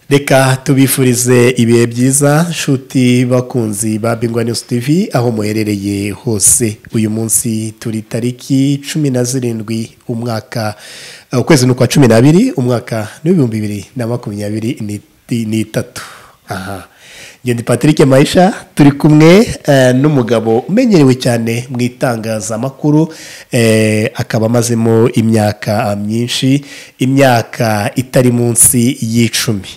reka tubifurize ibihe byiza nshuti bakunzi ba bingwa news tv aho muherereye hose uyu munsi turi tariki cumi na zirindwi umwaka ukwezi ni ukwa cumi n'abiri umwaka n'ibihumbi bibiri na makumyabiri n'iti- n'itatu aha ngende patrick mayisha turi kumwe eh, n'umugabo umenyerewe cyane mu itangazamakuru eh, akaba amazemo imyaka myinshi imyaka itari munsi y'icumi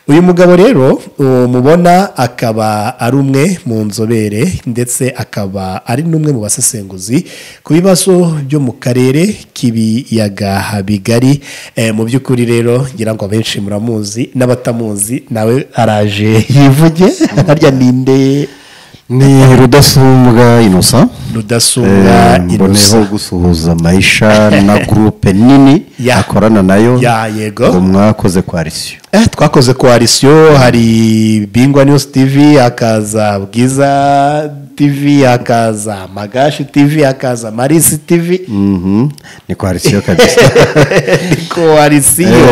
uyu mugabo rero uwo mubona akaba ari umwe mu nzobere ndetse akaba ari n'umwe mu basesenguzi ku bibazo byo mu karere k'ibiyaga bigari Eh, mu by'ukuri rero ngira ngo abenshi muramuzi n'abatamuzi nawe araje yivuge harya ninde ni rudasumbwa inosa rudasumbwa mboneyeho inosa gusuhuza mayisha na gurupe nini Ya. akorana nayo Ya, yego. ngo mwakoze koalisiyo Eh, twakoze koalisiyo hari bingwa news tv hakaza bwiza tv hakaza magashi tv hakaza marisi tv Mhm, ni koalisiyo kabisa koalisiyo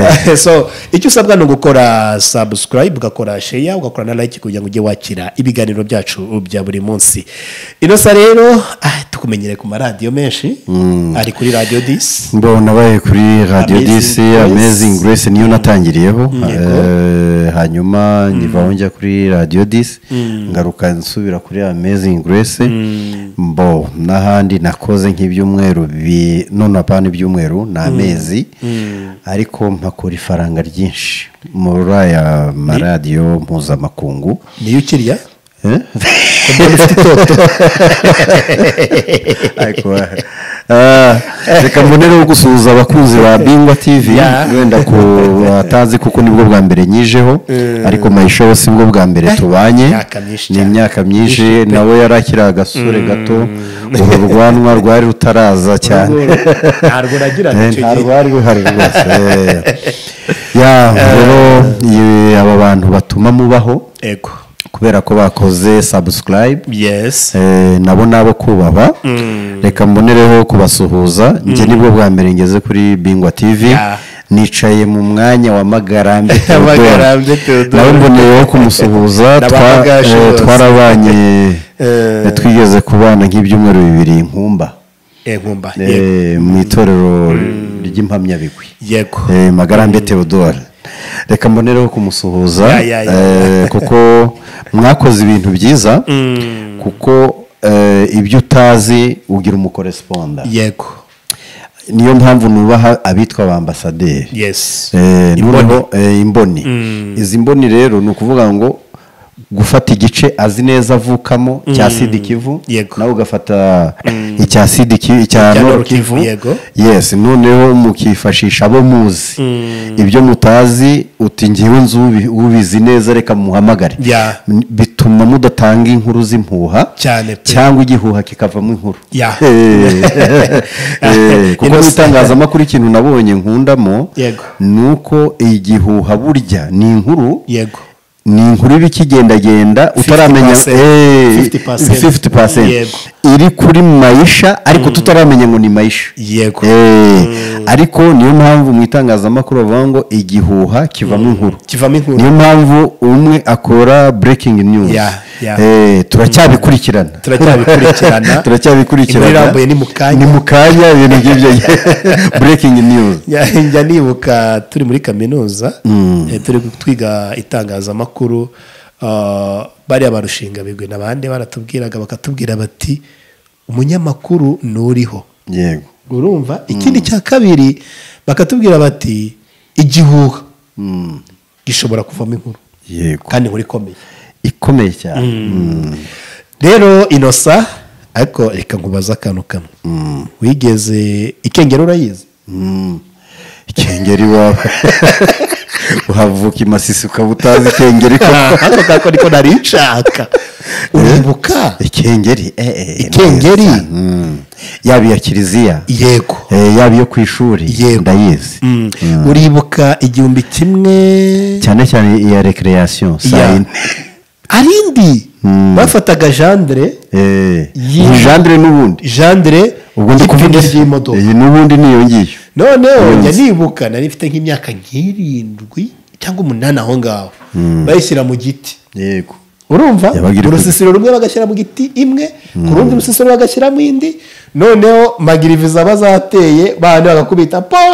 Eh, so icyo usabwa ni ugukora sabusikarayibu ugakora sheya ugakora na layike kugira ngo ujye wakira ibiganiro byacu bya buri munsi inosa rero ah, tukumenyere ku maradiyo menshi ari kuri radiyo disi mbona nabaye kuri radiyo Amazing dc Grace. amazing grace niyo natangiriyeho Yego. Eh, hanyuma nyivaho njya kuri radiyo dc ngaruka nsubira kuri amazing grace mbo n'ahandi nakoze nk'ibyumweru bi- none apana ibyumweru ni amezi ariko mpakora ifaranga ryinshi muri aya maradiyo mpuzamakungu niyo ukiriya Eh? Ariko, ah, reka mbonereho gusuhuza abakunzi ba bingwa tv Ya. wenda ko batazi kuko nibwo bwa mbere nyijeho ariko mayisha we si bwo bwa mbere tubanye Imyaka myinshi ni cyane. imyaka myinshi nawe yari akiri agasore gato uru rwanwa rwari rutaraza cyane ntabwo uragirana icyo nta gihe rwari ruhari rwose Eh. Ya, rero iyi- aba bantu batuma mubaho ego kubera ko bakoze subscribe yesi eh, nabo nabo kubaha reka mbonereho kubasuhuza njye nibwo bwa mbere ngeze kuri bingwa tv Ya. nicaye mu mwanya wa magarambe Theodore. Magarambe Theodore. nawe mboneyeho kumusuhuza Na twa- Bamagashi eh, bose. twarabanye Eh. twigeze kubana nk'ibyumweru bibiri nkumba nkumba eh, yego mu itorero ry'impamyabigwi yego Eh, magarambe theodore reka mbonereho kumusuhuza Ya, ya, ya. eh, kuko mwakoze ibintu byiza kuko eh, ibyo utazi ugira umukoresponda yego niyo mpamvu nubaha abitwa ba ambasaderi yesi Eh, Imboni. noneho, eh, imboni izi mboni rero ni ukuvuga ngo gufata igice azi neza avukamo cya sidi kivu Yego. nawe ugafata icya sidi kivu icya Icya noro Nord Kivu, kivu yego. yes noneho mukifashisha abo muzi ibyo mutazi uti ngewe nzi ubi- ubizi neza reka muhamagare Ya. N- bituma mudatanga inkuru z'impuha Cyane pe. cyangwa igihuha kikavamo inkuru Ya. Eh, eh, kuko Innocent. n'itangazamakuru ikintu nabonye nkundamo Yego. ni uko igihuha burya ni inkuru yego ni inkuru iba ikigendagenda utaramenya 50%. Eh, 50%. 50%. Yego. iri kuri mayisha ariko tutaramenya ngo ni mayisha Yego. Eh, ariko niyo mpamvu mu itangazamakuru bavuga ngo igihuha kivamo inkuru kivamo inkuru niyo mpamvu umwe akora breaking news Ya, ya. Eh, turacyabikurikirana turacyabikurikirana turacyabikurikirana Inkuru irambuye ni mu kanya. ni mu kanya ibintu nk'ibyo breaking news njya njya nibuka turi muri kaminuza eh, turi twiga itangazamakuru ah, bariya barushinga bigwi n'abandi baratubwiraga bakatubwira bati umunyamakuru nturiho yego urumva ikindi cya kabiri bakatubwira bati igihuha gishobora kuvamo inkuru yego kandi inkuru ikomeye ikomeye cyane Mm. rero inosa ariko reka nkubaze akantu kamwe wigeze ikengero urayizi Mm. ikengeri iwawe uhavuka i masisi ukaba utazi ikengeri ko ako ngako niko nari nshaka uribuka ikengeri eh, eh, Ikengeri? neza. Mm. yaba iya kiliziya yego eh, yaba iyo ku ishuri Yego. ndayizi Mm. uribuka igihumbi kimwe cyane cyane iya recreation saa ya- yine ari indi bafataga jandire Eh, Yi- ni jandire n'ubundi jandire ubwo ndi kuvuga y'ipine iki? ry'imodoka iyi n'ubundi niyo ngiyo noneho Yes. njya nibuka nari mfite nk'imyaka nk'irindwi cyangwa umunani aho ngaho bayishyira mu giti yego urumva Yabaga iri ku- urusisiro rumwe bagashyira mu giti imwe ku rundi rusisiro bagashyiramo indi noneho magiriviza bazateye bandi bagakubita pa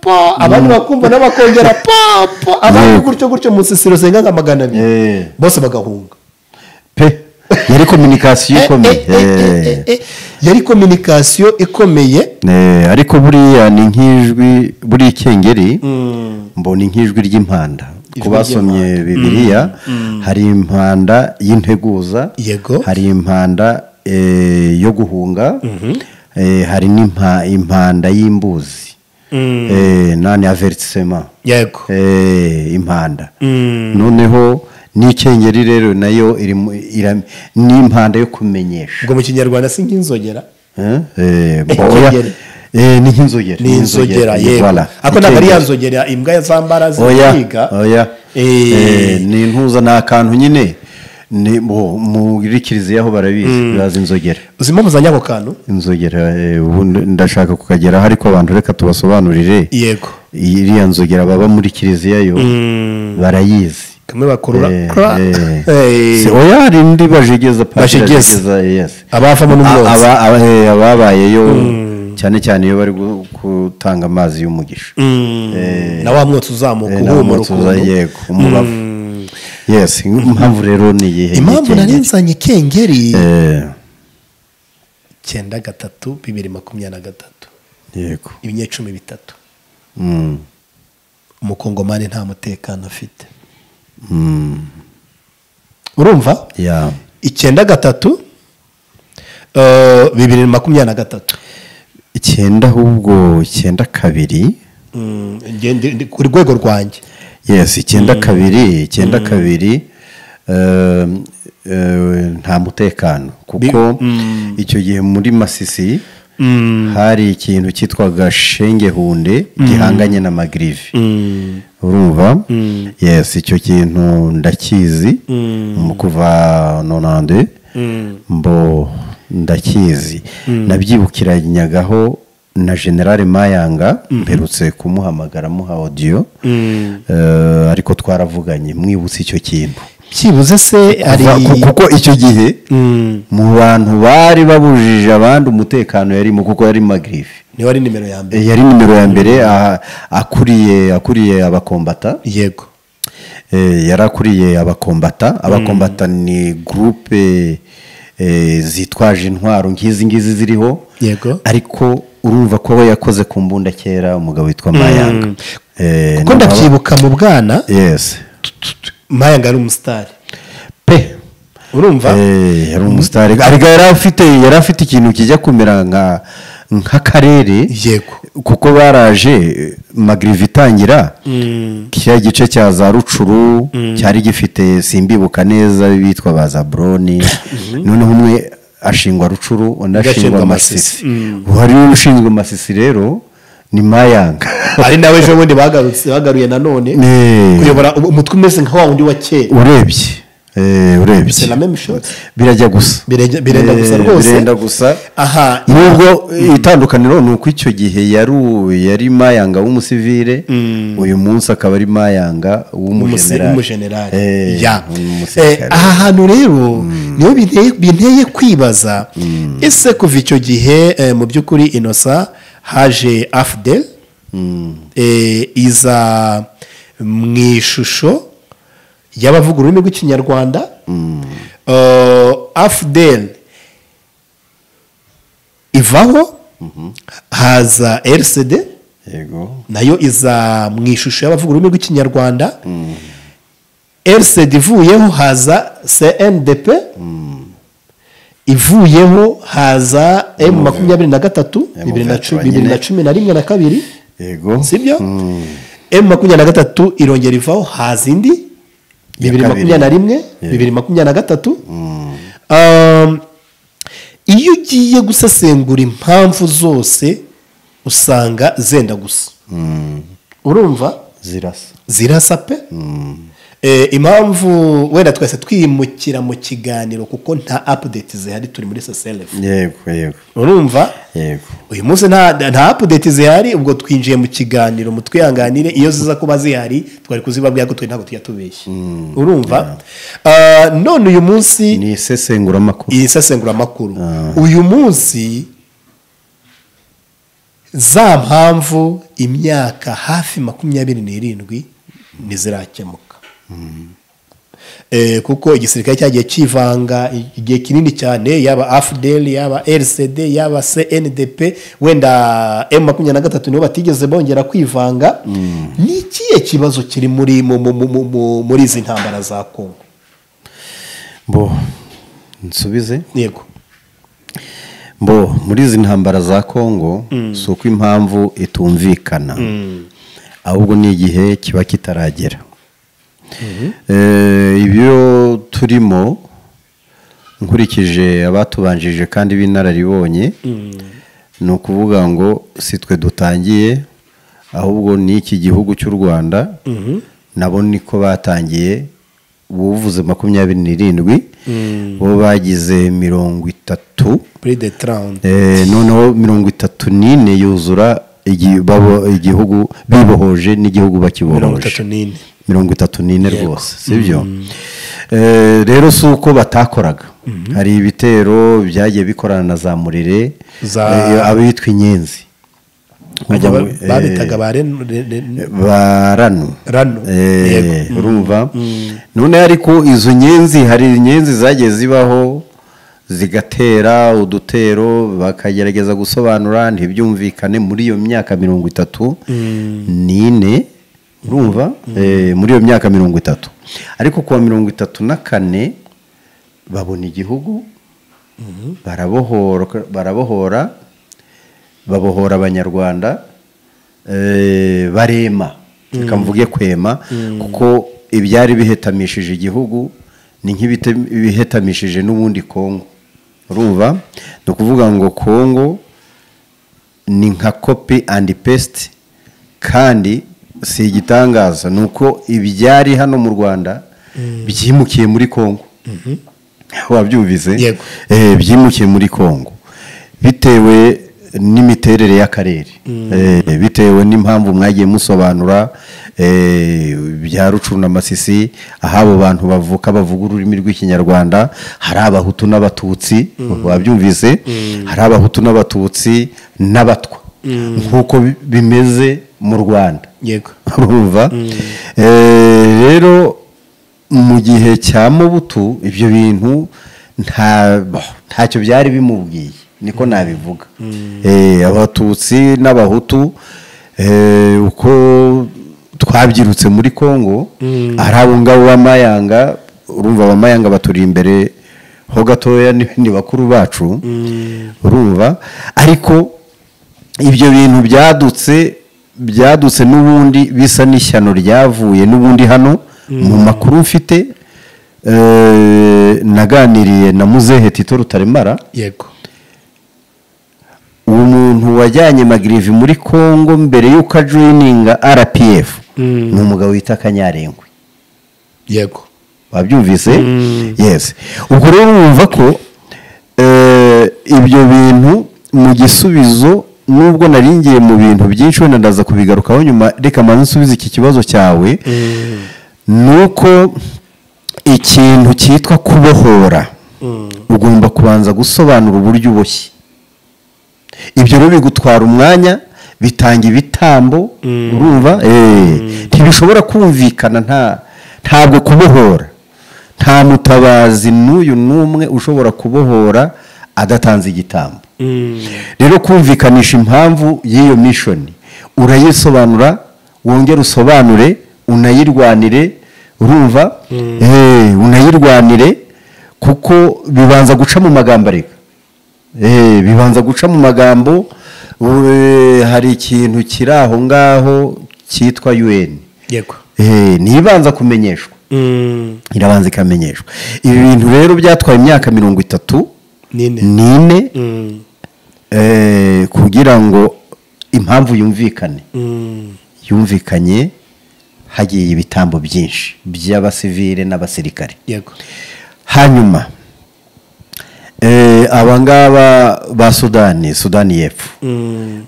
pa abandi bakumva nabo bakongera pa pa abandi Yego. gutyo gutyo mu rusisiro zenga nka magana Eh. abiri bose bagahunga pe yari kominikasiyo Eh, ikomeye eh, eh, eh, eh, eh. yari kominikasiyo ikomeye Eh, ariko buriya ni nk'ijwi buriya ikengeri mbona nk'ijwi ry'impanda ku basomye bibiriya hari impanda y'integuza Yego. hari impanda eh, yo guhunga eh, hari n'impa- impanda y'imbuzi Eh, nani averisema yego Eh, impanda noneho n'ikengeri rero nayo iri mu- ira- ni impanda yo kumenyesha ubwo mu kinyarwanda si nk'inzogera Eh, eh, mbo- oya, Ikengeri. eh, ni nk'inzogera ni inzogera yego voilà, ako ntabwo ari ya ikengeri. nzogera imbwa zambara oya ziga oya Eh. Eh, ni intuza ni akantu nyine ni bo muri kiliziya aho barabizi bazi inzogera uzi impamvu za nyako kantu inzogera eh, ubu ndashaka kukageraho ariko abantu reka tubasobanurire yego iriya nzogera baba muri kiliziya yo barayizi kamwe bakurura Eh, kra- eh. Eh. Si- oya hari indi bajegeza padiri Bajegeza. ajegeza, yes. abavamo A- n'umwotsi aba- aba- eh, ababayeyo cyane cyane iyo bari gu- gutanga amazi y'umugisha na wa mwotsi uzamuka Eh, uhumura n'amotsi uza- ukuntu yego umubavu yes impamvu rero ni iyihe impamvu nari nzanye ikengeri Eh, cyenda gatatu bibiri makumyabiri na gatatu yego ibinyecumi bitatu Mm, umukongomani nta mutekano afite mm, urumva yeah. icyenda gatatu eh, bibiri makumyabiri na gatatu icyenda ahubwo icyenda kabiri Mm, nge- ndi- ndi ku rwego rwanjye yes icyenda kabiri icyenda kabiri ehm, eh, nta mutekano kuko icyo gihe muri masisi hari ikintu cyitwaga shengehunde gihanganye na magirivi urumva yes icyo kintu ndakizi mu kuva nonande mbo ndakizi nabyibukiranagaho na generale mayanga mperutse kumuhamagara muha odiyo Eh, ariko twaravuganye mwibutse icyo kintu byibuze se hari Kuva- ku- kuko icyo gihe mu bantu bari babujije abandi umutekano yarimo kuko yari magirifi niwe ari nimero ya mbere Eh, yari nimero ya mbere ah, akuriye akuriye abakombata yego Eh, yari akuriye abakombata abakombata ni gurupe eh, zitwaje intwaro nk'izi ngizi ziriho Yego. ariko urumva ko we yakoze ku mbunda kera umugabo witwa mayanga Eh, kuko na- ndabyibuka mu bwana yes mayanga ari umusitari pe urumva Eh, yari umusitari ariko yari afite yari afite ikintu kijya kumera nka nk'akarere yego kuko baraje eh, magirivi itangira kiriya gice cya za rucuru cyari gifite simbibuka neza bitwa ba za buroni noneho umwe ashingwa rucuru undi ashingwa Agashingwa masisi hari ushinzwe masisi rero ni mayanga ari nawe ejo bundi bagarutse bagaruye nanone Eh. kuyobora um- umutwe umeze nka wa wundi wa kera urebye eh, urebye C'est la même chose. birajya gusa Birajya- birenda Eh, gusa rwose. birenda gusa aha nubwo itandukaniro ni uko icyo gihe yari u- yari mayanga w'umusivire uyu munsi akaba ari mayanga umusi- w'umujenerali umujenerali Eh, ya Eh, w'umusirikare. aha hantu rero niho binteye- binteye kwibaza ese kuva icyo gihe eh, mu by'ukuri inosa haje afudeli iza mu ishusho y'abavuga ururimi rw'ikinyarwanda afudeli ivaho haza erisede yego nayo iza mu ishusho y'abavuga ururimi rw'ikinyarwanda erisedi ivuyeho haza cndp ivuyeho haza emu makumyabiri na gatatu bibiri na cu- Emu bibiri na cumi na rimwe na kabiri yego sibyo emu makumyabiri na gatatu irongera ivaho haza indi bibiri kabiri. makumyabiri na rimwe bibiri makumyabiri na gatatu Um, iyo ugiye gusesengura impamvu zose usanga zenda gusa urumva zirasa zirasa pe Eh, impamvu wenda twese twimukira mu kiganiro kuko nta apudeti zihari turi muri soselefu yego yego urumva yego uyu munsi nta nta apudeti zihari ubwo twinjiye mu kiganiro mu twihanganire iyo ziza kuba zihari twari kuzibabwira ko twe ntabwo tujya tubeshya urumva Ah, none uyu munsi ni isesenguramakuru iyi sesenguramakuru uyu munsi za mpamvu imyaka hafi makumyabiri n'irindwi ntizirakemuka Eh, kuko igisirikare cyagiye kivanga igihe kinini cyane yaba afudeli yaba rcd yaba cndp wenda m makumyabiri na gatatu nibo batigeze bongera kwivanga ni ikihe kibazo kiri muri mu- mu- mu- mu- mu- muri izi ntambara za kongo bo nsubize yego bo muri izi ntambara za kongo si uko impamvu itumvikana ahubwo ni igihe kiba kitaragera Eh, ibyo turimo nkurikije abatubanjije kandi b'inararibonye ni ukuvuga ngo si twe dutangiye ahubwo ni iki gihugu cy'u rwanda nabo niko batangiye uvuze makumyabiri n'irindwi bo bagize mirongo itatu kuri de tarawuni Eh, noneho mirongo itatu n'ine yuzura igi- babo- igihugu bibohoje n'igihugu mirongo itatu bakibohoje n'ine mirongo itatu n'ine rwose sibyo Eh, rero si uko batakoraga hari ibitero byagiye bikorana na za murire Za- eh, abitwa inyenzi bajya Ubwo, ba- eh, babitaga ba Ren- Re- Re- barano Rano, Eh, yego. urumva none ariko izo nyenzi hari inyenzi zagiye zibaho zigatera udutero bakagerageza gusobanura ntibyumvikane muri iyo myaka mirongo itatu n'ine urumva Eh, muri iyo myaka mirongo itatu ariko kuwa mirongo itatu na kane babona igihugu barabohora barabohora babohora abanyarwanda eh, barema reka mvuge kwema kuko ibyari bihetamishije igihugu ni nk'ibihetamishije n'ubundi kongo urumva ni ukuvuga ngo kongo ni nka kopi andi pesiti kandi si igitangaza ni uko ibyari hano mu rwanda byimukiye muri kongo wabyumvise Yego. Eh, byimukiye muri kongo bitewe n'imiterere y'akarere Eh, bitewe n'impamvu mwagiye musobanura eh, bya rucuna masisi aho abo bantu bavuka bavuga ururimi rw'ikinyarwanda hari abahutu n'abatutsi wabyumvise hari abahutu n'abatutsi n'abatwa nk'uko bi- bimeze mu rwanda yego urumva Eh, rero mu gihe cya mubutu ibyo bintu nta ntacyo byari bimubwiye niko nabivuga Eh, abatutsi n'abahutu eh, uko twabyirutse muri congo ari abo ngabo b'amayanga urumva abamayanga baturi imbere ho gatoya ni- ni bakuru bacu urumva ariko ibyo bintu byadutse byadutse n'ubundi bisa n'ishyano ryavuye n'ubundi hano mu makuru mfite eh, naganiriye na muzehe tito rutaremara yego uwo muntu wajyanye magirivi muri congo mbere y'uko ajoyininga rpf ni umugabo wita kanyarengwe yego wabyumvise yes ubwo rero wumva ko eh, ibyo bintu mu gisubizo nubwo naringiye mu bintu byinshi wenda ndaza kubigarukaho nyuma reka manze nsubize iki kibazo cyawe ni uko ikintu cyitwa kubohora ugomba kubanza gusobanura uburyo uboshye ibyo rero bigutwara umwanya bitanga ibitambo urumva Eh, ntibishobora kumvikana nta ntabwo kubohora nta mutabazi n'uyu n'umwe ushobora kubohora adatanze igitambo rero kumvikanisha impamvu y'iyo mishoni urayisobanura wongere usobanure unayirwanire urumva Eh, unayirwanire kuko bibanza guca mu magambo areka Eh, bibanza guca mu magambo eh, hari ikintu kiri aho ngaho cyitwa un yego ntibanza kumenyeshwa Mm, irabanza ikamenyeshwa ibi bintu rero byatwaye imyaka mirongo itatu nine n'ine Mm, Eh, kugira ngo impamvu yumvikane mm, yumvikanye hagiye ibitambo byinshi by'abasivile n'abasirikare yego hanyuma eh, aba ngaba ba sudani sudani y'epfo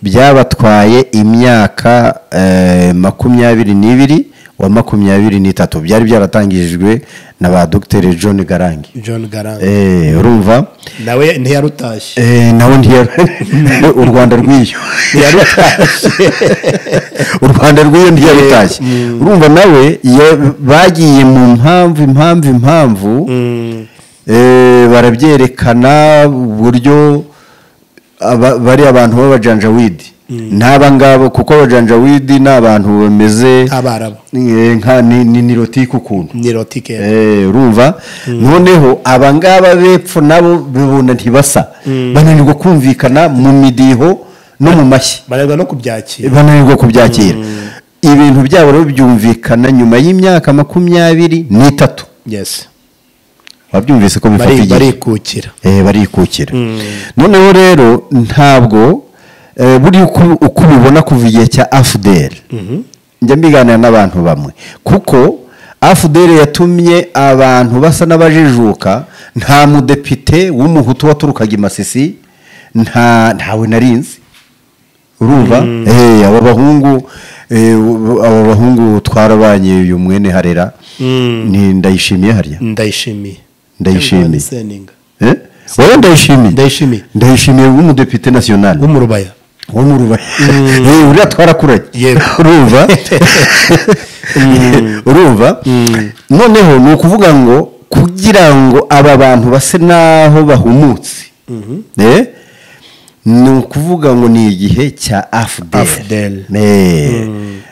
byabatwaye imyaka eh, makumyabiri n'ibiri wa makumyabiri n'itatu byari byaratangijwe na ba dogiteri john garangi john garanga Eh, urumva nawe ntiyarutashye Eh, nawe ntiya u rwanda rw'iyo ntiyarutashye u rwanda rw'iyo ntiyarutashye urumva nawe ya- bagiye mu mpamvu impamvu impamvu eh, barabyerekana uburyo aba- bari abantu b'abajanjawidi n'aba ngabo kuko abajanjawidi ni abantu bameze abarabu eh, nka ni ni- ni rotike ukuntu ni rotike Eh, urumva noneho abangaba bepfo nabo bibona ntibasa bananirwa kumvikana mu midiho no mu mashyi bareba no kubyakira bananirwa kubyakira ibintu byabo rero byumvikana nyuma y'imyaka makumyabiri n'itatu yes wabyumvise ko bifata Bari- igihe barikukira Eh, barikukira noneho rero ntabwo eh, buriya uko uko ubibona kuva igihe cya afuderi njya mbiganira n'abantu bamwe kuko afuderi yatumye abantu basa n'abajijuka nta mudepite w'umuhutu waturukaga i masisi nta ntawe narinzi urumva Eh, aba bahungu eh, ubu- aba bahungu twarabanye uyu mwene harera ni ndayishimiye harya ndayishimiye Ndayishimiye. Seninga. Eh? wowe ndayishimiye Ndayishimiye. ndayishimiye w'umudepite nasiyonali w'umurubaya wo mu rubaya Eh, uriya twarakuranye Yego. urumva urumva noneho ni ukuvuga ngo kugira ngo aba bantu base n'aho bahumutse Eh, ni ukuvuga ngo ni igihe cya AFDL. afudeli Eh,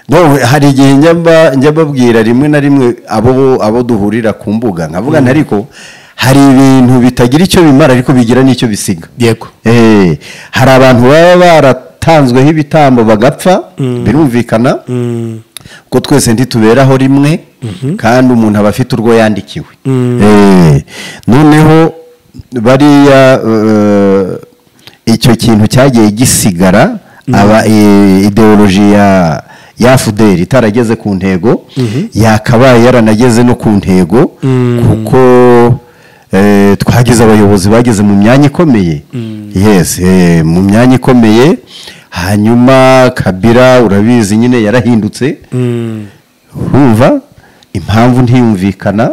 no, hari igihe njya mba- njya mbabwira rimwe na rimwe abo abo duhurira ku mbuga nkavuga nti ariko hari ibintu bitagira icyo bimara ariko bigira n'icyo bisiga yego Eh, hari abantu baba baratanzweho ibitambo bagapfa birumvikana ko twese ntituberaho rimwe kandi umuntu aba afite urwo yandikiwe Eh, noneho bariya eh, icyo kintu cyagiye gisigara aba eh, ideoloji ya ya fudeli itarageze ku ntego yakabaye yaranageze no ku ntego kuko eh, twagize abayobozi bageze mu myanya ikomeye yes eh, mu myanya ikomeye hanyuma kabira urabizi nyine yarahindutse urumva impamvu ntiyumvikana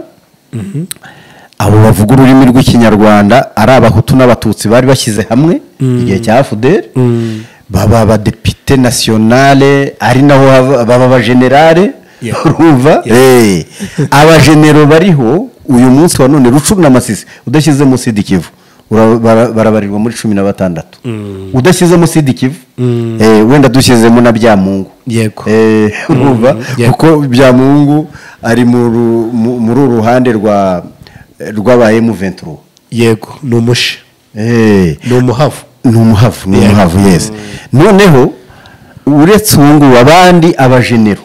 abo bavuga ururimi rw'ikinyarwanda ari abahutu n'abatutsi bari bashyize hamwe igihe cya fudeli baba abadepite nasiyonale ari naho hava- baba abajenerale Yeah. urumva Eh, abajenero bariho uyu munsi wa none rucumi na masisi udashyizemo sida ikivu ura- bara- barabarirwa muri cumi na batandatu udashyizemo sida ikivu Eh, wenda dushyizemo na byamungu yego Eh, urumva Yeah. kuko byamungu ari mu ru- mu- muri uru ruhande rwa rw'aba emuventuro yego ni umushi ni umuhavu ni umuhavu ni Yeah. umuhavu yeze noneho uretse ubu ngubu abandi abajenero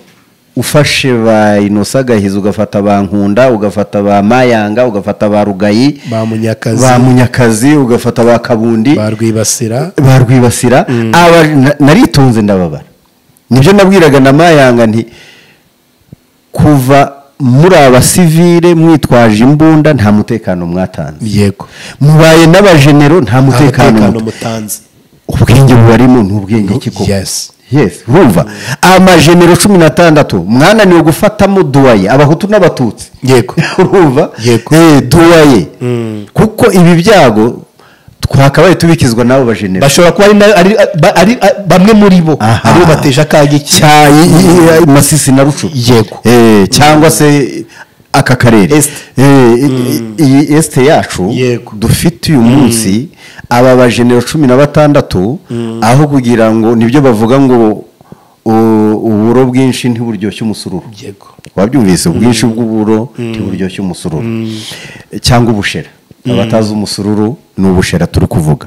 ufashe ba inosa gahizi ugafata ba nkunda ugafata ba mayanga ugafata ba rugayi ba munyakazi ba munyakazi ugafata ba kabundi ba rwibasira ba rwibasira aba na- naritonze ndababara nibyo nabwiraga na mayanga nti kuva muri abasivire mwitwaje imbunda nta mutekano mwatanze yego mubaye n'abajenero nta mutekano umutekano muta- mutanze ubwenge bubarimo ni ubwenge ki koko yes yes urumva amajenero cumi n'atandatu mwananiwe gufatamo duwaye abahutu n'abatutsi yego urumva Yego. Eh, duwaye kuko ibi byago twakabaye tubikizwa n'abo bajenero bashobora kuba ari na- ari- ba- ari a- bamwe muri bo Aha. aribo bateje akaga iki cya i- i- i- masisi na rucu Yego. Eh, cyangwa se aka karere Est. Eh, i- i- iyi esite yacu Yego. dufite uyu munsi aba bajenero cumi na batandatu aho kugira ngo nibyo bavuga ngo u- uburo bwinshi ntiburyoshye umusururu yego wabyumvise ubwinshi bw'uburo ntiburyoshye umusururu cyangwa ubushera abatazi umusururu ni ubushera turi kuvuga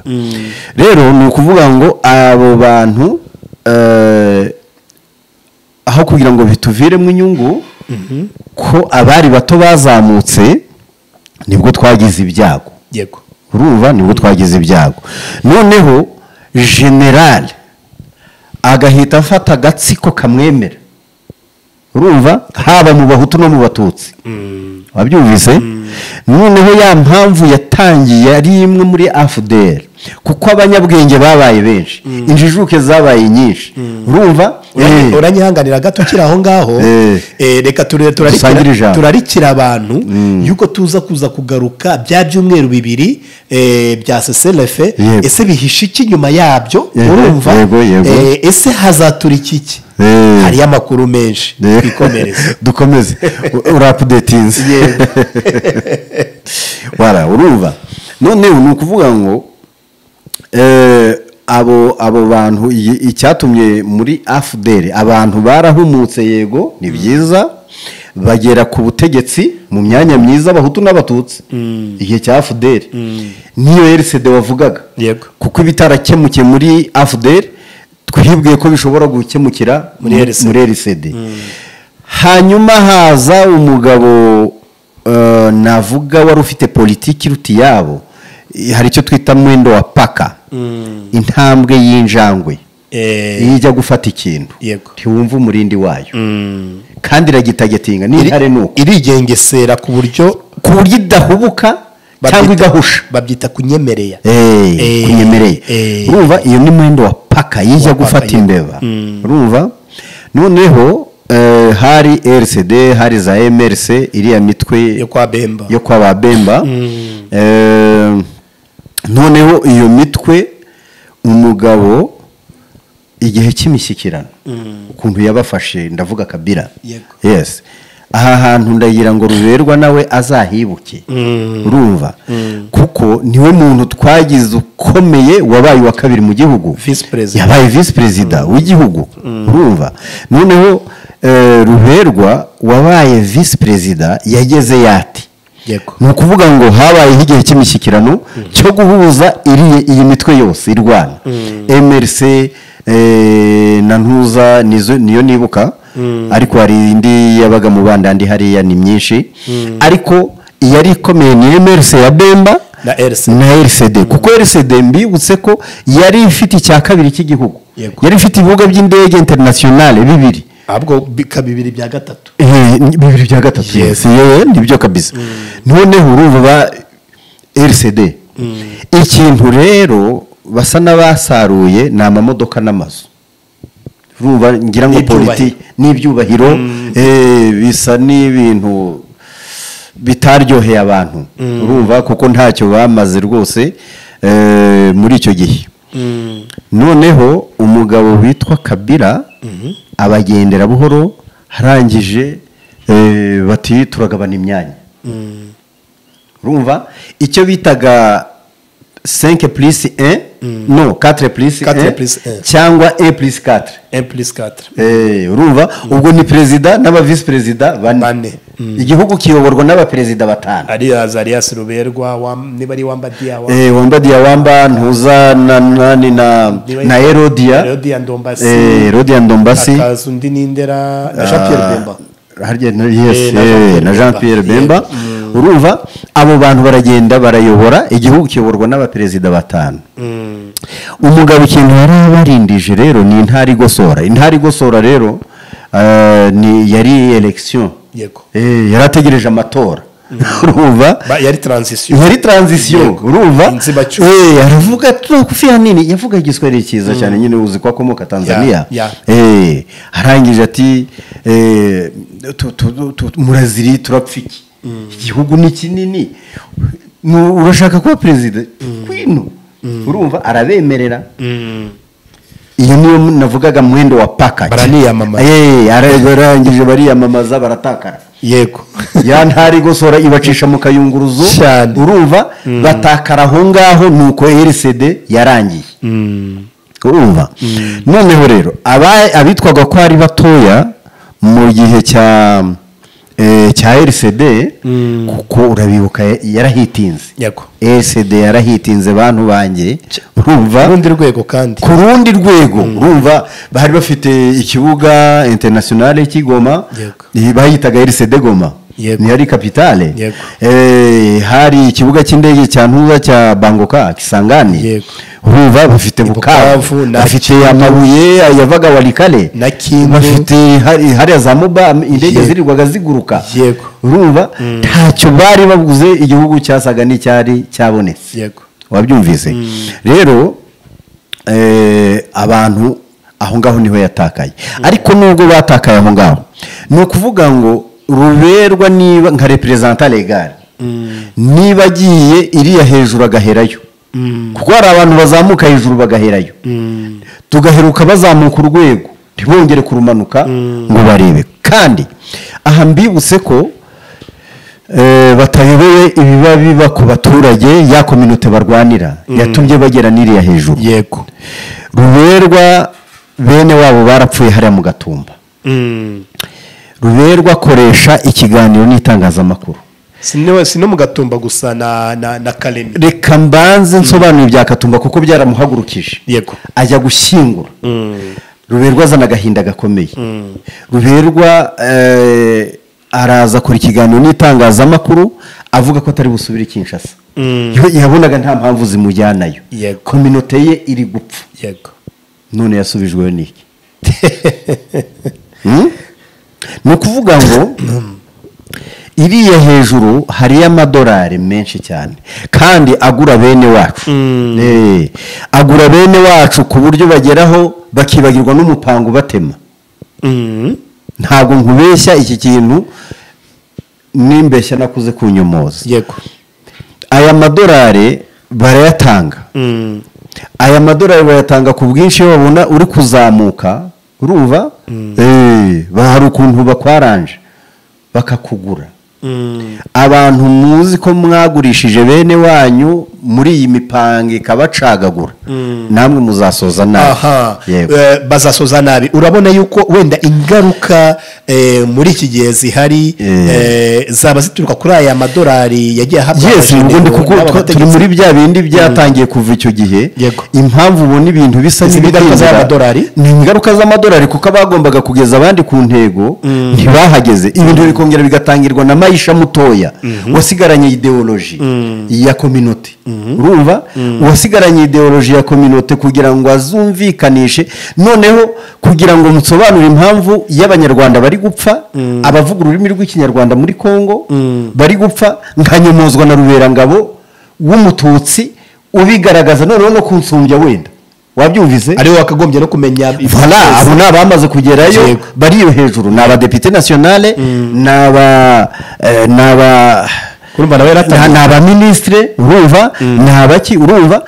rero ni ukuvuga ngo abo bantu eh, aho kugira ngo bituviremo inyungu ko abari bato bazamutse nibwo twagize ibyago yego urumva nibwo twagize ibyago noneho generale agahita afata agatsiko kamwemera urumva haba mu bahutu no mu batutsi wabyumvise noneho ya mpamvu yatangiye ari imwe muri afuderi kuko abanyabwenge babaye benshi injijuke zabaye nyinshi urumva Eh. uranyihanganira gato ukiri aho ngaho Eh. Eh, reka ture- Dusangire turarikira ijambo. turarikira abantu yuko tuza kuza kugaruka bya byumweru bibiri eh, bya seselefe Yego. ese bihishe iki nyuma yabyo Yego, urumva yego, yego. Eh, ese hazaturika iki Eh. hariyo amakuru menshi Eh. twikomereze dukomeze urapudetinze Yego. wara urumva noneho ni ukuvuga ngo eh, abo abo bantu iyi- icyatumye muri afuderi abantu barahumutse yego ni byiza bagera ku butegetsi mu myanya myiza abahutu n'abatutsi igihe cya afuderi niyo erisede wavugaga Yego. kuko ibitarakemukiye muri afuderi twibwiye ko bishobora gukemukira Muri LCD. muri LCD. hanyuma haza umugabo eh, navuga wari ufite politiki iruta iyabo Eh, hari icyo twita mwendo wa paka intambwe y'injangwe Eh, iyo ijya gufata ikintu yego ntiwumva umurindi wayo Mm. kandi iragitagetinga n'intare ni uko irigengesera ku buryo ku buryo idahubuka cyangwa babyita- igahusha babyita kunyemereya Eh, Eh, kunyemereye eh. urumva iyo ni mwenda wa paka Wa yijya paka, gufata yego. imbeba Mm. urumva noneho eh, hari rcd hari za mrc iriya mitwe yo kwa bemba yo kwa ba bemba Eh, noneho iyo mitwe umugabo igihe cy'imishyikirano ukuntu yabafashe ndavuga kabira Yego. yes aha hantu ndagira ngo ruberwa nawe azahibuke Mm. urumva kuko niwe muntu twagize ukomeye wabaye uwa kabiri mu gihugu Vice President. yabaye visi perezida w'igihugu urumva noneho eh, ruberwa wabaye visi perezida yageze yati yego ni ukuvuga ngo habayeho igihe cy'imishyikirano cyo guhuza iri- iyi mitwe yose irwana mrc eh, na ntuza nizo- niyo nibuka ariko hari indi yabaga mu bandandi hariya ni myinshi ariko iyari ikomeye ni mrc ya bemba na erisi na rcd kuko rcd mbibutse ko yari ifite icya kabiri cy'igihugu Yego. yari ifite ibibuga by'indege internationale bibiri ahubwo bikaba bibiri bya gatatu Eh, ni- bibiri bya gatatu Yes. yewe nibyo kabisa noneho urumva ba rcd ikintu rero basa n'abasaruye ni amamodoka n'amazu urumva ngira ngo N'ibyubahiro. politiki n'ibyubahiro eh, bisa n'ibintu bitaryoheye abantu urumva kuko ntacyo bamaze rwose eh, muri icyo gihe noneho umugabo witwa kabira abagendera buhoro arangije eh, bati turagabana imyanya urumva icyo bitaga 5 plus 1 no 4 plus Quatre plus un. 1 cyangwa 1 plus 4 emplisi katara Eh, urumva ubwo ni perezida n'aba visi perezida Bane. bane igihugu kiyoborwa n'abaperezida batanu ariya zariyasi ruberwa wam- niba ari wamba diya wa Eh, wamba diyawamba ntuza na nani na Niba- na erodia rodiya ndombasi Eh, erodia ndombasi akaza undi n'indera na jean pierre bemba Ah, harya na- yes, Eh, na Jean Pierre eh, na jean Bemba. pierre bemba urumva abo bantu baragenda barayobora igihugu kiyoborwa n'abaperezida batanu umugabo ikintu yari abarindije rero ni intara igosora intara igosora rero ah, ni yari elekisiyo yego yari ategereje amatora urumva Ba- yari taranzisiyo yari taranzisiyo urumva Inzibacyuho. Eh, aravuga turakufira nini yavuga igiswahili cyiza cyane nyine uzi ko akomoka tanzania ya. Eh, arangije ati eh, tu- tu- tu- muraziri turapfa iki igihugu ni kinini Nu- urashaka kuba perezida kwino urumva arabemerera iyo niyo navugaga mwendo wa paka Baraniyamamaza. Eh, ara- barangije bariyamamaza baratakara yego ya ntara igosora ibacisha mu kayunguruzo Cyane. urumva batakara aho ngaho nuko rcd yarangiye urumva noneho rero aba- abitwaga ko ari batoya mu gihe cya eh, cya rcd kuko urabibuka yarahitinze yego rcd yarahitinze bantu banjye urumva urundi rwego kandi ku rundi rwego urumva bari bafite ikibuga internationale cy'i Goma Yego. eh, bayitaga rcd goma Yego. niyo ari kapitale Yego. Eh, hari ikibuga cy'indege cya ntuza cya bangoka kisangani Yego. huba bafite Bukavu, bukavu na bafite amabuye yavaga warikale na Kindu. bafite hari hariya za muba indege Yego. zirirwaga ziguruka Yego. urumva ntacyo bari baguze igihugu cyasaga n'icyari cyabonetse yego wabyumvise rero eh, abantu aho ngaho niho yatakaye ariko nubwo batakaye aho ngaho ni ukuvuga ngo ruberwa niba nka reperezanta legale niba agiye iriya hejuru agaherayo kuko hari abantu bazamuka hejuru bagaherayo tugaheruka bazamuka urwego ntibongere kurumanuka ngo barebe kandi aha mbibutse ko eh, batayoboye ibiba biba ku baturage ya kominote barwanira yatumye bagera n'iriya hejuru yego ruberwa bene wabo barapfuye hariya mu gatumba Mm. ruberwa akoresha ikiganiro n'itangazamakuru si no si no mu gatumba gusa na na na karemi reka mbanze nsobanure ibya katumba kuko byaramuhagurukije yego ajya gushyingura Mm. ruberwa azana agahinda gakomeye ruberwa eh, araza akora ikiganiro n'itangazamakuru avuga ko atari busubire i kinshasa Mm. Yo- yabonaga nta mpamvu zimujyanayo Yego. kominote ye iri gupfa yego none yasubijweho n'iki Hmm? ni ukuvuga ngo iriya hejuru hariyo amadolari menshi cyane kandi agura bene wacu Mm. Eh, agura bene wacu ku buryo bageraho bakibagirwa n'umupango ubatema Mm. ntabwo nkubeshya iki kintu nimbeshya nakuze kunyomoza yego aya madolari barayatanga Mm. aya madolari bayatanga ku bwinshi iyo babona uri kuzamuka urumva Eh, ba- hari ukuntu bakwaranje bakakugura Mm. abantu muzi ko mwagurishije bene wanyu muri iyi mipango ikabacagagura namwe muzasoza nabi aha Yego. Eh, bazasoza nabi urabona yuko wenda ingaruka eh, muri iki gihe zihari Eh. eh, zaba zituruka kuri aya madolari yagiye ahabwa yes abajene ubundi bo kuko twa- n'abategetsi. turi muri bya bindi byatangiye kuva icyo gihe Yego. impamvu ubona ibintu bisa Izi ni ingaruka n'ibitinda- z'amadolari? ni ingaruka z'amadolari kuko abagombaga kugeza abandi ku ntego ntibahageze ibintu bikongera bigatangirwa na mayisha mutoya wasigaranye ideoloji ya kominote urumva uwasigaranye ideoloji ya kominote kugira ngo azumvikanishe noneho kugira ngo musobanure impamvu y'abanyarwanda bari gupfa abavuga ururimi rw'ikinyarwanda muri kongo bari gupfa nkanyomozwa na ruberangabo w'umututsi ubigaragaza noneho no kunsumbya wenda wabyumvise ariwe wakagombye no kumenya voilà abo ni abamaze kugerayo Yego. bari iyo hejuru ni abadepite nasiyonale ni aba eh, ni aba Urumva nawe yaratangiye. ni- ni abaminisitire urumva ni abaki urumva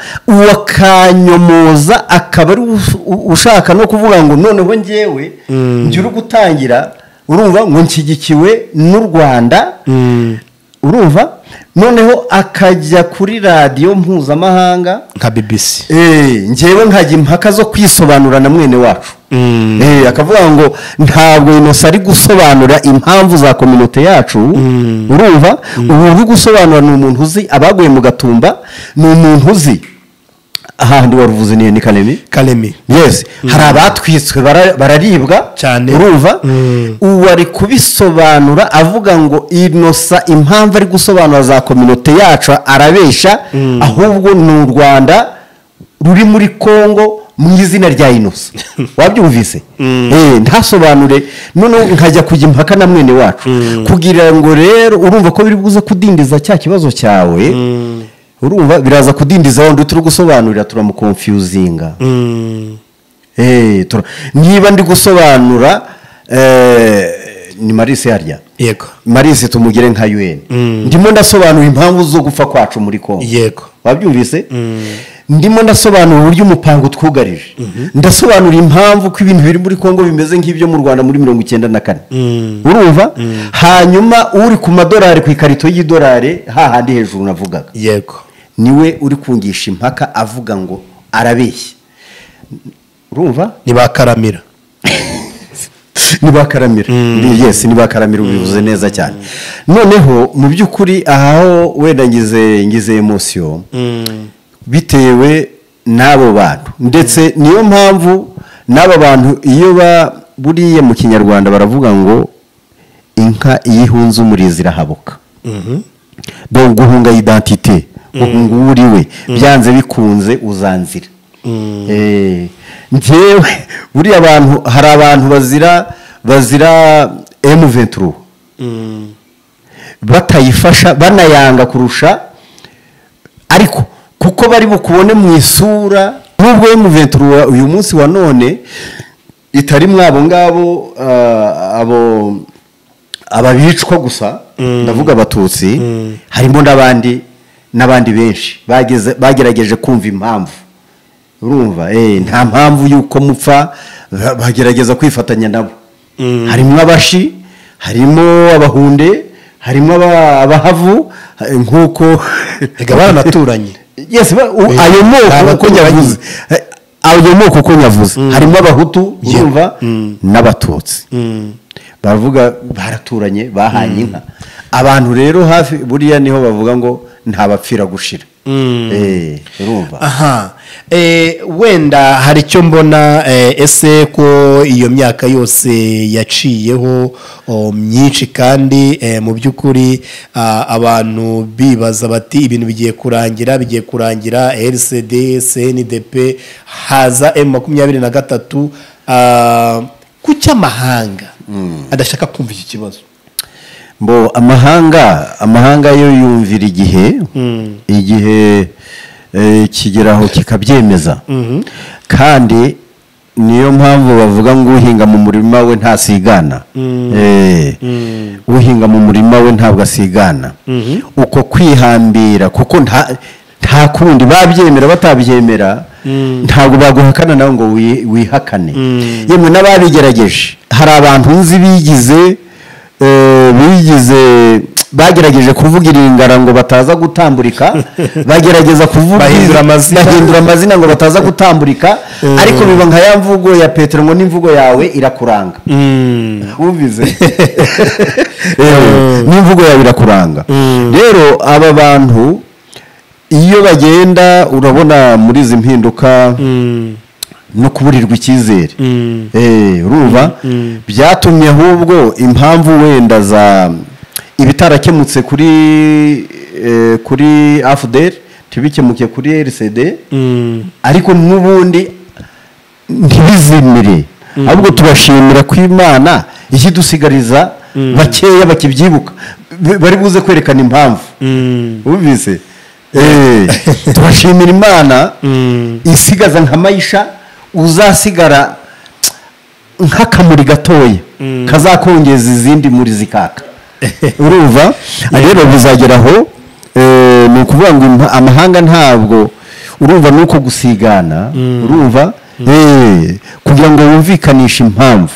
uwakanyomoza akaba ari us- u- ushaka no kuvuga ngo noneho njyewe ngira gutangira urumva ngo nshyigikiwe n'u rwanda urumva noneho akajya kuri radiyo mpuzamahanga nka bibisi Eh, njyewe nkajya impaka zo kwisobanura na mwene wacu Eh, akavuga ngo ntabwo inosa ari gusobanura impamvu za kominote yacu urumva ubu uri gusobanura ni umuntu uzi abaguye mu gatumba ni umuntu uzi ahandi waruvuze ni karemi karemi yes hari abatwitswe bara- bararibwa Cyane. urumva Mm. ubu ari kubisobanura avuga ngo inosa impamvu ari gusobanura za kominote yacu arabesha ahubwo ni u rwanda ruri muri kongo mu izina rya inosa wabyumvise Eh, ntasobanure noneho nkajya kujya impaka na mwene wacu kugira ngo rero urumva ko biri buze kudindiza cya kibazo cyawe urumva biraza kudindiza wundi turi gusobanurira turamukonfiyuzinga Eh, tura- niba ndi gusobanura eh, ni marise yarya yego marise tumugire nka un Mm. ndimo ndasobanura impamvu zo gupfa kwacu muri kongo yego wabyumvise ndimo ndasobanura uburyo umupango utwugarije ndasobanura impamvu ko ibintu biri muri kongo bimeze nk'ibyo mu rwanda muri mirongo icyenda na kane urumva hanyuma uri ku madolari ku ikarito y'idolari hahandi hejuru navugaga yego niwe uri kungisha impaka avuga ngo arabeshya urumva ntibakaramira nibakaramira yes nibakaramira ubivuze neza cyane noneho mu by'ukuri aho wenda ngize ngize emosiyo bitewe n'abo bantu ndetse niyo mpamvu n'aba bantu iyo ba buriye mu kinyarwanda baravuga ngo inka iyo ihunze umurizo irahabuka dore guhunga idantite guhunga uwo uri we byanze bikunze uzanzira Eh, njyewe buriya abantu hari abantu bazira bazira emu venturo batayifasha banayanga kurusha ariko kuko bari bukubone mu isura nubwo yo muventuro uyu munsi wa none itari mwabo ngabo ah, abo ababicwa gusa ndavuga abatutsi harimo n'abandi n'abandi benshi bageze- bagerageje kumva impamvu urumva eh, nta mpamvu y'uko mupfa ba- bagerageza kwifatanya nabo harimo abashi harimo abahunde harimo aba- abahavu eh, nk'uko Ega baranaturanye. yes ba- u- Eh, ayo nta moko uko baturanye. nyavuze Eh, ayo moko uko nyavuze harimo abahutu urumva n'abatutsi baravuga baraturanye bahanye inka abantu rero hafi buriya niho bavuga ngo nta bapfira gushira Eh, urumva aha Eh, wenda hari icyo mbona eh, ese ko iyo myaka yose yaciyeho o, myinshi kandi eh, mu by'ukuri ah, abantu bibaza bati ibintu bigiye kurangira bigiye kurangira rcd cndp haza m makumyabiri na gatatu ah, ku cy'amahanga adashaka kumva iki kibazo mbo amahanga amahanga yo yumvira igihe igihe eh, kigeraho kikabyemeza kandi niyo mpamvu bavuga ngo uhinga mu murima we ntasigana Eh, uhinga mu murima we ntabwo asigana uko kwihambira kuko nta nta kundi babyemera batabyemera ntabwo baguhakana nawe ngo wi- wihakane yemwe n'ababigerageje hari abantu nzi bigize eh, bigize bagerageje kuvuga iringara ngo bataza gutamburika bagerageza kuvuga Bahindura amazina. bahindura amazina ngo bataza gutamburika ariko biba nka ya mvugo ya petero ngo n'imvugo yawe irakuranga wumvise Eh, n'imvugo yawe irakuranga rero aba bantu iyo bagenda urabona muri izi mpinduka no kuburirwa icyizere Eh, urumva byatumye ahubwo impamvu wenda za ibitarakemutse kuri eh, kuri afuderi ntibikemuke kuri rcd ariko n'ubundi ntibizimire ahubwo tubashimira ko imana ikidusigariza bakeya bakibyibuka B- bari buze kwerekana impamvu wumvise Eh, turashimira imana isigaza nka mayisha uzasigara nk'akamuri gatoya kazakongeza izindi muri zikaka urumva rero bizagera aho eh, ni ukuvuga ngo impa- amahanga ntabwo urumva ni uko gusigana urumva Eh, kugira ngo wumvikanishe impamvu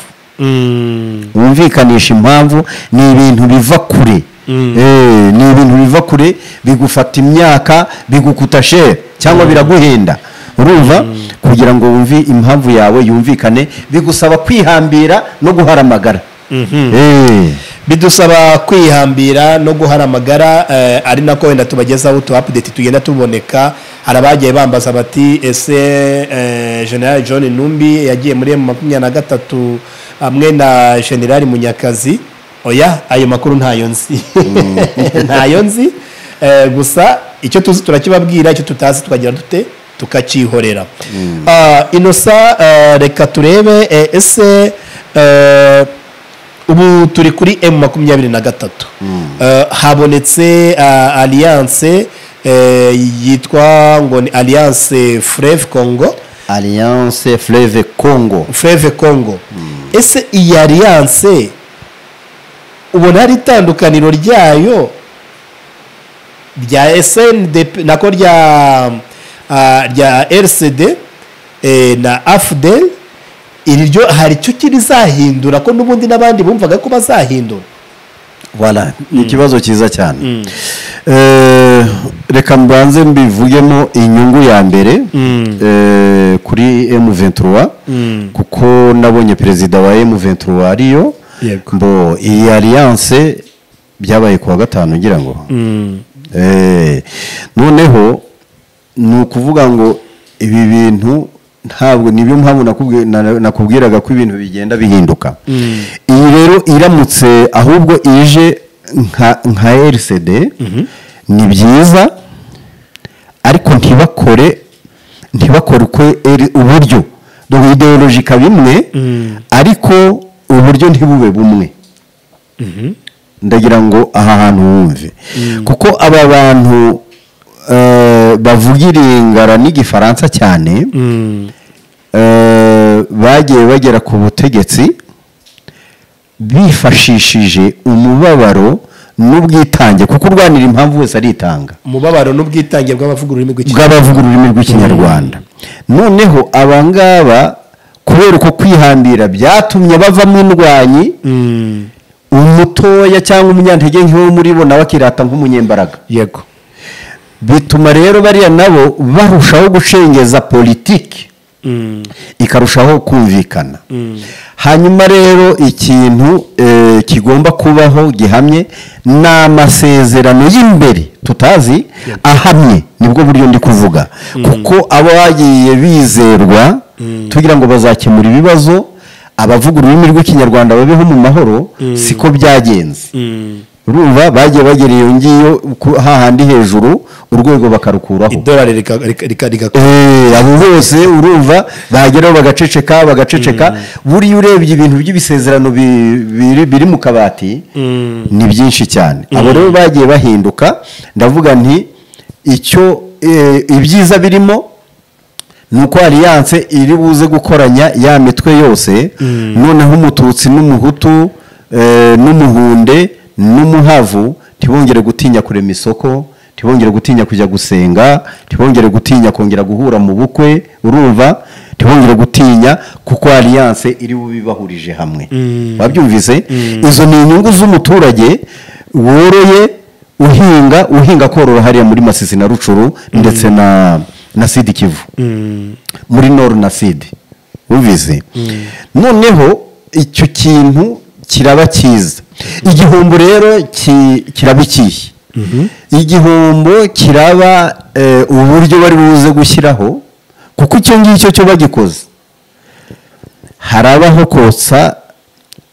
wumvikanisha impamvu ni ibintu biva kure Eh, ni ibintu biva kure bigufata imyaka bigukuta shere cyangwa biraguhenda urumva kugira ngo wumve impamvu yawe yumvikane bigusaba kwihambira no guharamagara Eh, bidusaba kwihambira no guhara amagara eh, ari nako wenda tubagezaho utu apudeti tugenda tuboneka hari abagiye bambaza bati ese eh, general john numbi yagiye muri emu makumyabiri na gatatu hamwe na general munyakazi oya ayo makuru ntayo nzi ntayo nzi Eh, gusa icyo tuzi turakibabwira icyo tutazi tukagira dute tukakihorera Ah, inosa eh, reka turebe eh, ese eh, ubu turi kuri emu makumyabiri na gatatu Eh, habonetse ah, alliance eh, yitwa ngo ni alliance freve congo alliance fleve congo freve congo ese iyi alliance ubona hari itandukaniro ryayo rya sndp nako rya ah, rya rcd eh, na afdel iri ryo hari icyo kirizahindura ko n'ubundi n'abandi bumvaga ko bazahindura Voilà, ni ikibazo cyiza cyane Eh, reka mbanze mbivugemo inyungu ya mbere eh, kuri M23 kuko nabonye perezida wa M23 ariyo Yego. mbo iyi alliance byabaye kuwa gatanu ngira ngo Eh, noneho ni ukuvuga ngo ibi bintu ntabwo nibyo mpamvu nakubwi- na- nakubwiraga ko ibintu bigenda bihinduka iyi rero iramutse ahubwo ije nka nka rcd ni byiza ariko ntibakore ntibakore uko eri- uburyo dore ideoloji ikaba imwe ariko uburyo ntibube bumwe ndagira ngo aha hantu wumve kuko aba bantu eh, bavugira ingara n'igifaransa cyane eh, bagiye bagera ku butegetsi bifashishije umubabaro n'ubwitange kuko urwanira impamvu wese aritanga umubabaro n'ubwitange bw'abavuga ururimi rw'ikinyarwanda bw'abavuga ururimi rw'ikinyarwanda noneho aba ngaba kubera uko kwihambira byatumye bavamo indwanyi umutoya cyangwa umunyantege nk'iwo muri bo nawe akirata nk'umunyembaraga yego bituma rero bariya nabo barushaho gucengeza politiki ikarushaho kumvikana hanyuma rero ikintu eh, kigomba kubaho gihamye ni amasezerano y'imbere tutazi ahamye nibwo buryo ndi kuvuga kuko aba bagiye bizerwa tugira ngo bazakemura ibibazo abavuga ururimi rw'ikinyarwanda babeho mu mahoro siko byagenze urumva bagiye bagera iyo ngiyo ku- hahandi hejuru urwego bakarukuraho idolari rika- rika- rika- rika- Eh, abo bose urumva bageraho bagaceceka bagaceceka buriya urebye ibintu by'ibisezerano bi- biri biri mu kabati ni byinshi cyane abo rero bagiye bahinduka ndavuga nti icyo eh, ibyiza birimo ni uko aliyanse iri buze gukoranya ya mitwe yose noneho umututsi n'umuhutu eh, n'umuhunde n'umuhavu ntibongere gutinya kurema isoko ntibongere gutinya kujya gusenga ntibongere gutinya kongera guhura mu bukwe urumva ntibongere gutinya kuko aliyanse iri bubibahurije hamwe wabyumvise izo ni inyungu z'umuturage woroye uhinga uhinga korora hariya muri masisi na rucuru ndetse na na sidi kivu muri noru na sidi wumvise noneho icyo kintu kiraba cyiza igihombo rero ki- kiraba ikihe igihombo kiraba eh, uburyo bari buze gushyiraho kuko icyo ngicyo cyo bagikoze harabaho kotsa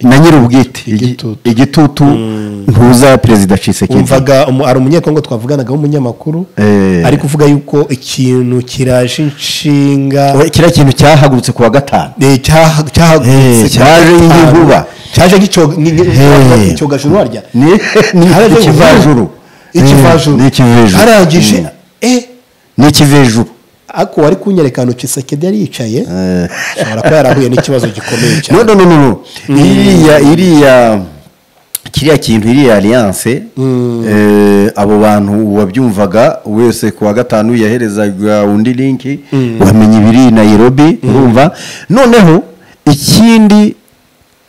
na nyir'ubwite Igitutu. Igi- igitutu ntuza perezida cisekedi wumvaga umu- hari umunyekongo twavuganagaho w'umunyamakuru Eh. ariko uvuga yuko ikintu kiraje inshinga We- kiriya kintu cyahagurutse ku wa gatanu eh, cyaha- cyahagurutse Eh, cyaje nk'inkuba. cyaje nk'icyoga- ni- ni- Eh. icyogajuru warya ni ni Haraje ikivajuru ikivajuru Eh, ni ikivejuru harangije Mm. eh ni ikivejuru ako wari kunyereka ahantu kisekedi yari yicaye ashobora kuba yarahuye n'ikibazo gikomeye no cyane no no no no iriya iriya kiriya kintu iriya alliance eh, abo bantu wabyumvaga wese ku wa gatanu yaherezaga undi linki wamenya ibiri i nairobi urumva noneho ikindi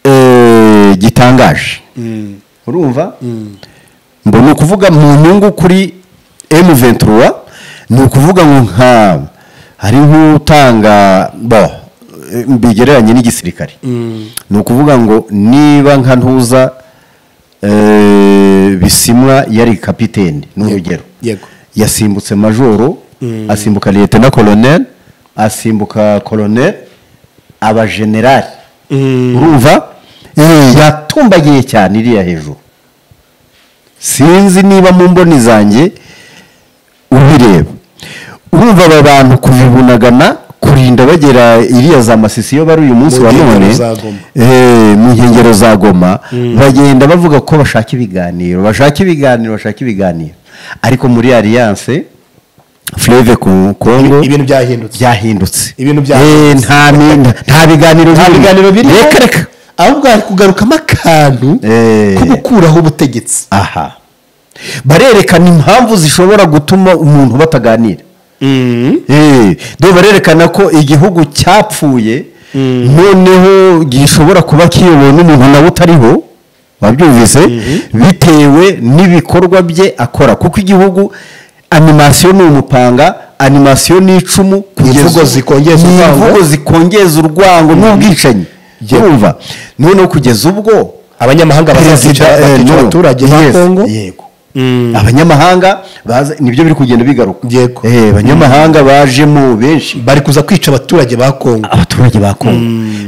eh, gitangaje urumva ngo ni ukuvuga mu nyungu kuri emu ventura ni ukuvuga ngo nka hari nk'utanga bo eh, bigereranye n'igisirikare ni ukuvuga ngo niba nka ntuza eh, bisimwa yari kapiteni ni urugero yego yasimbutse majoro asimbuka liyetena koloneli asimbuka koloneli aba generali urumva Eh, yatumbagiye cyane iriya hejuru sinzi niba mu mboni zanjye ubireba urumva aba bantu kubibunagana kurinda bagera iriya za masisi iyo bari uyu munsi Mu wa nkengero none za Goma. Eh, mu nkengero za goma bagenda bavuga ko bashaka ibiganiro bashaka ibiganiro bashaka ibiganiro ariko muri aliyanse fureve kongo ibintu byahindutse byahindutse Ibintu byahindutse. Eh, nta mi- nta- nta biganiro nta birimo. biganiro biri reka reka ahubwo hari kugarukamo akantu Eh. ko gukuraho ubutegetsi aha barerekana impamvu zishobora gutuma umuntu bataganira Eh, dore barerekana ko igihugu cyapfuye noneho gishobora kuba kiyobowe n'umuntu nawe utariho wabyumvise bitewe n'ibikorwa bye akora kuko igihugu animasiyo ni umupanga animasiyo ni icumu kugeza Imvugo ubu- zikongeza ni urwango. imvugo zikongeza urwango n'ubwicanyi urumva noneho kugeza ubwo abanyamahanga bazazica eh, bakica no. abaturage ba Yes, kongo yego abanyamahanga baza nibyo biri kugenda bigaruka Yego. Eh, abanyamahanga bajemo benshi bari kuza kwica abaturage ba kongo abaturage ba kongo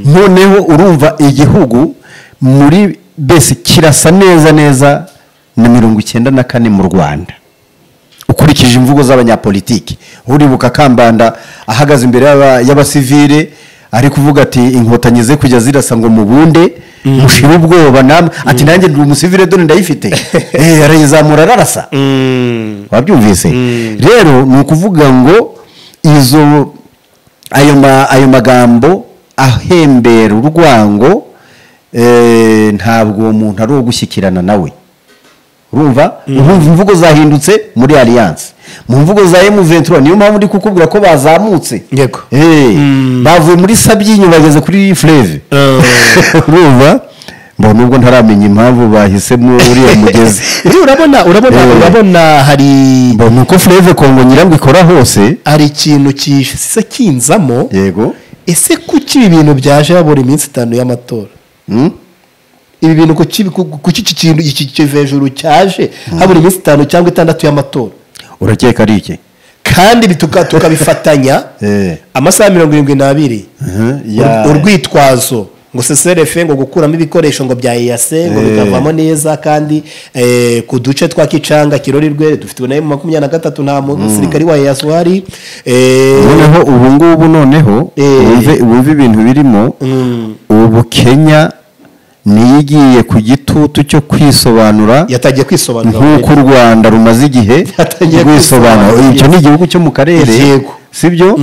noneho urumva igihugu muri bese kirasa neza neza na mirongo icyenda na kane mu rwanda ukurikije imvugo z'abanyapolitiki uribuka kambanda ahagaze imbere y'aba- y'abasivile ari kuvuga ati inkotanyi ze kujya zirasa ngo mubunde mushire ubwoba namwe ati nanjye ndi umusivile dore ndayifite Eh, arayizamura ararasa wabyumvise rero ni ukuvuga ngo izo ayo ma- ayo magambo ahembera urwango eh, ntabwo uwo muntu ari uwo gushyikirana nawe urumva urumva imvugo zahindutse muri alliance mu mvugo za emu ventura niyo mpamvu ndi kukubwira ko bazamutse Yego. Eh, bavuye muri sabyinyo bageze kuri fureve urumva mbona nubwo ntaramenya impamvu bahisemo uriya mugezi rero urabona urabona Eh. urabona hari mbona uko fureve kongo nyirango ikora hose hari ikintu kisa kinzamo yego ese kuki ibi bintu byaje habura iminsi itanu y'amatora Hmm? ibi bintu kuki ku- kuki iki kintu iki kiva hejuru cyaje habura iminsi itanu cyangwa itandatu y'amatora urakeka ari iki kandi bituka- tukabifatanya Eh. amasaha mirongo irindwi n'abiri Mhm, ya- Ur- urwitwazo ngo seserefe ngo gukuramo ibikoresho ngo bya eyase ngo Eh. bikavamo neza kandi eh, ku duce twa kicanga kirorirwe dufite ubunani mu makumyabiri na gatatu nta musirikari wa eyase uhari Eh, noneho ubu ngubu noneho Eh. wumve wumve ibintu birimo ubu kenya niyo igiye ku gitutu cyo kwisobanura yatangiye kwisobanura nk'uko u rwanda rumaze igihe Yatangiye rwisobanura kwisobanura. ibyo ni igihugu cyo mu karere Yego. sibyo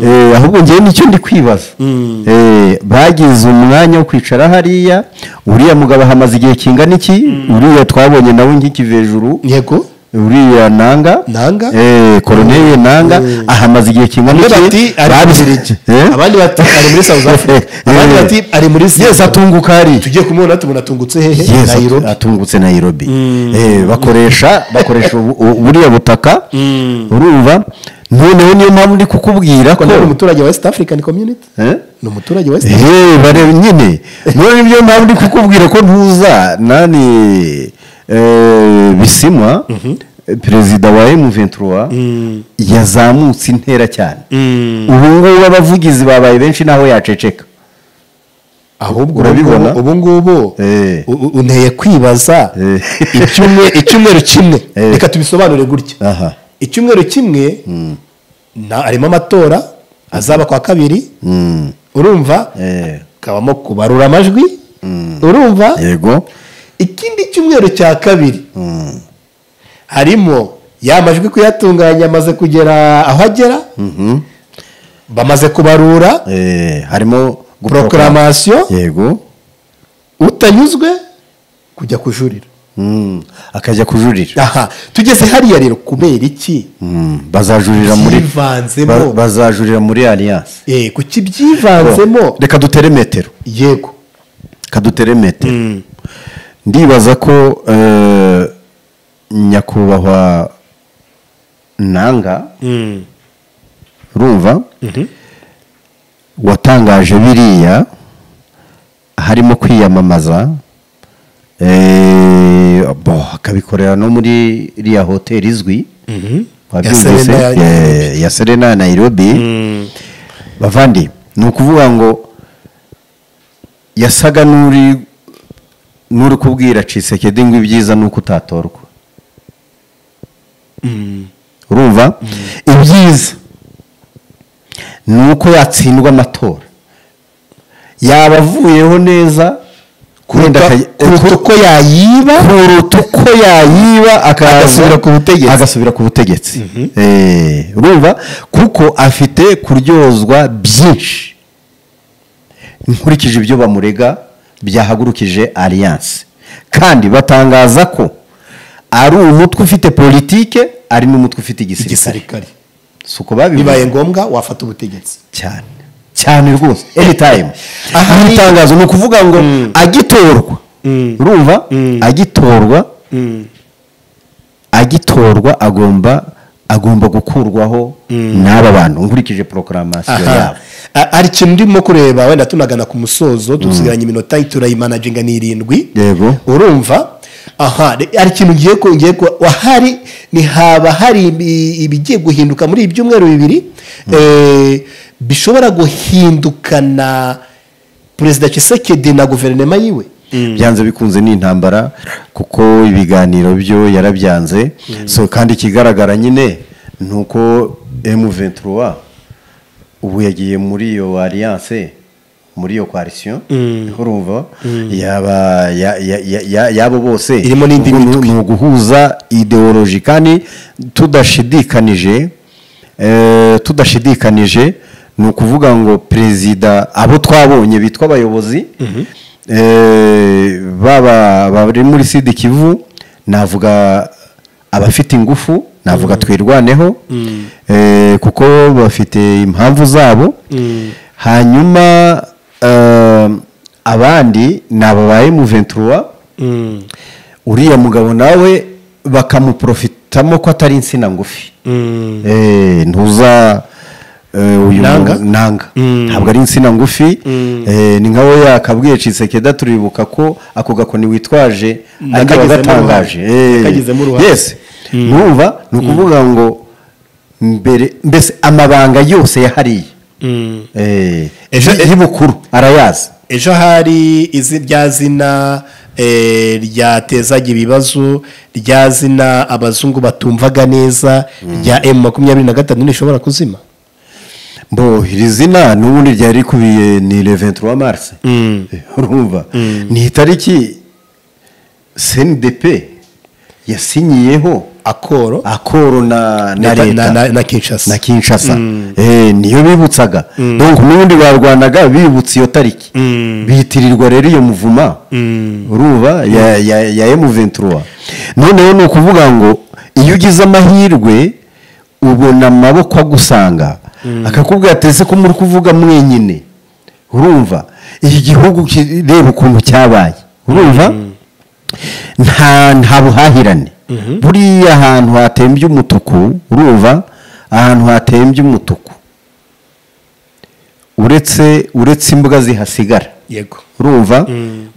Eh, ahubwo ngewe nicyo ndi kwibaza Eh, bagize umwanya wo kwicara hariya uriya mugabo ahamaze igihe kingana iki uriya twabonye nawe nk'ikive hejuru yego uriya nanga Nanga? eh koloneli nanga ahamaze igihe kingana bamwe bati ari muri Babi- Zurich Eh? abandi bati ari muri South Africa abandi Eh. bati ari muri yesi Singapore. atunguka ari tugiye kumubona tubona atungutse hehe Yes, Nairobi atungutse nairobi Eh, bakoresha bakoresha ubu- ubu- buriya butaka urumva noneho niyo mpamvu ndi kukubwira ko Ko nawe ni umuturage wa West African Community Eh? ni umuturage wa West Eh, bareba nyine none niyo mpamvu ndi kukubwira ko ntuza nani eh, bisimwa perezida wa emuventura yazamutse intera cyane ubu ngubu abavugizi babaye benshi naho yaceceka ahubwo Urabibona? ubu ngubu Eh. u- u- unteye kwibaza Eh. icyumwe- icyumweru kimwe Eh. reka tubisobanure gutya aha icyumweru kimwe na- harimo amatora azaba kwa kabiri Mm. urumva Eh. kabamo kubarura amajwi urumva yego ikindi cyumweru cya kabiri harimo ya majwi kuyatunganya amaze kugera aho agera bamaze kubarura Eh, harimo guprograma prokaramansiyo yego utanyuzwe kujya kujurira Mm. akajya kujurira aha tugeze hariya rero kubera iki Mm. bazajurira muri Byivanzemo. ba- bazajurira muri alliance Eh, kuki byivanzemo reka dutere metero yego kadutere metero ndibaza ko eh, nyakubahwa nanga urumva watangaje biriya harimo kwiyamamaza eh, bo, akabikorera no muri iriya hoteli izwi wabyumvise Serena ya Nairobi. eh, ya serena ya nairobi bavandi ni ukuvuga ngo yasaga n'uri n'uri kubwira cisekedi ngo ibyiza ni uko utatorwa urumva ibyiza ni uko yatsindwa amatora yaba avuyeho neza wenda akaj- kuruta uko yayiba kuruta uko yayiba akaza- Agasubira ku butegetsi. agasubira ku butegetsi Eh, urumva kuko afite kuryozwa byinshi nkurikije ibyo bamurega byahagurukije alliance kandi batangaza ko ari umutwe ufite politike ari n'umutwe ufite igisirikare igisirikare si uko babivuze bibaye ngombwa wafata ubutegetsi cyane cyane rwose anytime Aha aha ni- itangazo ni ukuvuga ngo agitorwa urumva agitorwa agitorwa agomba agomba gukurwaho n'aba bantu nkurikije porokaramasiyo aha yabo A- hari ikintu ndimo kureba wenda tunagana ku musozo dusigaranye iminota turayimanaginga ni irindwi Yego. urumva aha hari ikintu ngiye ko ngiye ko wahari ni haba hari ibi- ibigiye guhinduka muri ibyumweru bibiri eh, bishobora guhindukana perezida kisekedi na guverinoma yiwe byanze bikunze ni intambara kuko ibiganiro byo yarabyanze so kandi ikigaragara nyine ni uko M23 ubu yagiye muri iyo alliance muri iyo coalition urumva yaba ya- ya- ya- ya- y'abo bose Irimo n'indi Ubwo ni- mitwe. ni uguhuza ideoloji kandi tudashidikanije eh, tudashidikanije ni ukuvuga ngo perezida abo twabonye bitwa abayobozi eh, baba bari muri sida kivu navuga abafite ingufu navuga twirwaneho eh, kuko bafite impamvu zabo hanyuma eh, abandi ni aba ba emu uriya mugabo nawe bakamuprofitamo ko atari insina ngufi Eh, ntuza eh, uyu Nanga? mu- nanga ntabwo ari insina ngufi Eh, ni nka we yakabwiye cisekeda turibuka ko ako gakoni witwaje ariko Nakagizemo agatangaje uruhare. Nakagizemo uruhare. yesi numva ni ukuvuga ngo mbere mbese amabanga yose yahariye Eh, Ejo- y'ubukuru arayazi ejo hari izi rya zina eh, ryatezaga ibibazo rya zina abazungu batumvaga neza rya emu makumyabiri na gatanu ntishobora kuzima mbo iri zina n'ubundi ryari rikubiye ni le 23 mars Eh, urumva ni itariki cndp yasinyiyeho akoro akoro na na na- na- leta na- na kinshasa na kinshasa Eh, niyo bibutsaga donc n'ubundi barwanaga bibutse iyo tariki bitirirwa rero iyo muvuma urumva ya ya ya M23 noneho ni ukuvuga ngo iyo ugize amahirwe ubona amaboko agusanga akakubwira ati ese ko muri kuvuga mwenyine urumva iki gihugu ki- reba ukuntu cyabaye urumva nta nta buhahirane buriya ahantu hatembye umutuku urumva ahantu hatembye umutuku uretse uretse imbwa zihasigara yego urumva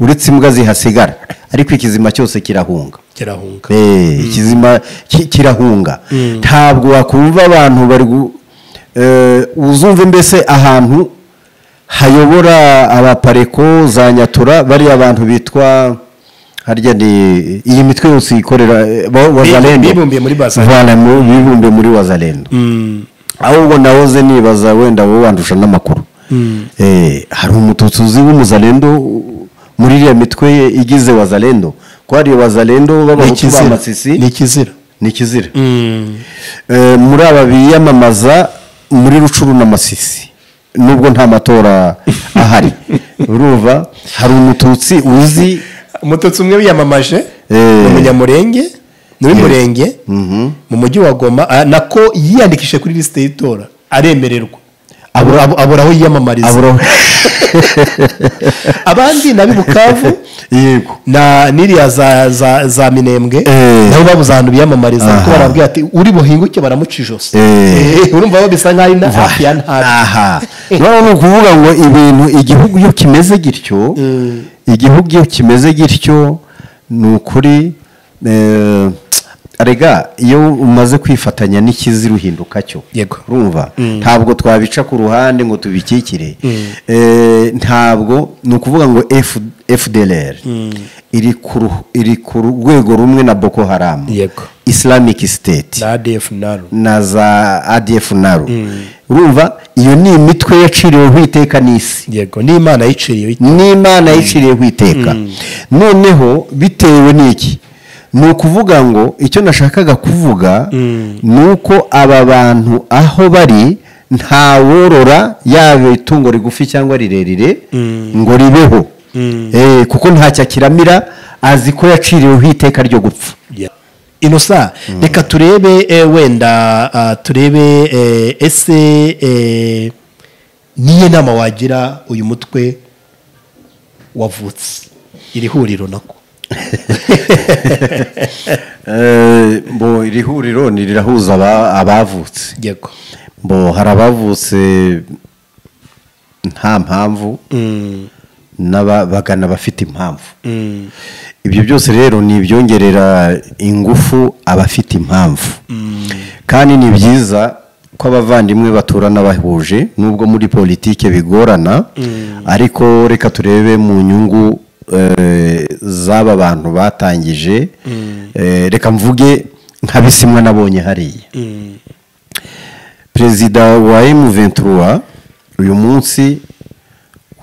uretse imbwa zihasigara ariko ikizima cyose kirahunga kirahunga Eh, ikizima ki- kirahunga ntabwo wakumva abantu bari gu- eh, uzumve mbese ahantu hayobora abapareko za nyatura bariya bantu bitwa harya ni iyi mitwe yose ikorera eh, ba- wazalendo bibumbiye muri Wazalendo. Voilà, mu- bibumbiye muri wazalendo ahubwo nahoze nibaza wenda wowe wandusha n'amakuru Eh, hari umututsi uzi w'umuzalendo u- muri iriya mitwe ye igize wazalendo ko hari wazalendo b'abahutu b'amasisi ni ikizira ni ikizira Eh, muri aba biyamamaza muri rucuru n'amasisi nubwo nta matora ahari urumva hari umututsi uzi umututsi umwe wiyamamaje Eh. ni umunyamurenge ni uw'umurenge mu mujyi wa goma ah, nako yiyandikishije kuri lisite y'itora aremererwa abura abu- abura aho yiyamamariza abura abandi na bukavu yego na n'iriya za za za minembwe Eh. nabo babuze ahantu biyamamariza kuko Aha. barabwira ati uri buhinguke baramuca ijosi Eh. Eh, urumva bo bisa nk'aho ari na hafi ya ntabi aha noneho ni ukuvuga ngo ibintu igihugu iyo kimeze gityo igihugu iyo kimeze gityo ni ukuri eh, rega iyo umaze kwifatanya n'ikiziru uhinduka cyo Yego. urumva ntabwo twabica ku ruhande ngo tubikikire Eh, ntabwo ni ukuvuga ngo F- fdlr iri ku ru- iri ku rwego rumwe na boko haram Yego. islamic state na adf naro na za adf naru urumva iyo ni imitwe yaciriweho iteka n'isi yego n'imana yiciriye n'imana yaciriweho iteka noneho bitewe n'iki ni ukuvuga ngo icyo nashakaga kuvuga ni uko aba bantu aho bari nta worora yaba itungo rigufi cyangwa rirerire ngo ribeho Eh, kuko ntacyo akiramira azi ko yaciriweho iteka ryo gupfa inosa reka turebe eh, wenda ah, turebe eh, ese eh, niyo nama wagira uyu mutwe wavutse iri huriro nako Eh, bo iri huriro ni rirahuza aba- abavutse yego bo hari abavutse nta mpamvu n'ababagana bafite impamvu ibyo byose rero ni ibyongerera ingufu abafite impamvu kandi ni byiza ko abavandimwe baturana bahuje nubwo muri politike bigorana ariko reka turebe mu nyungu eh, z'aba bantu batangije Eh, reka mvuge nka bisimwa nabonye hariya perezida wa emu ventura uyu munsi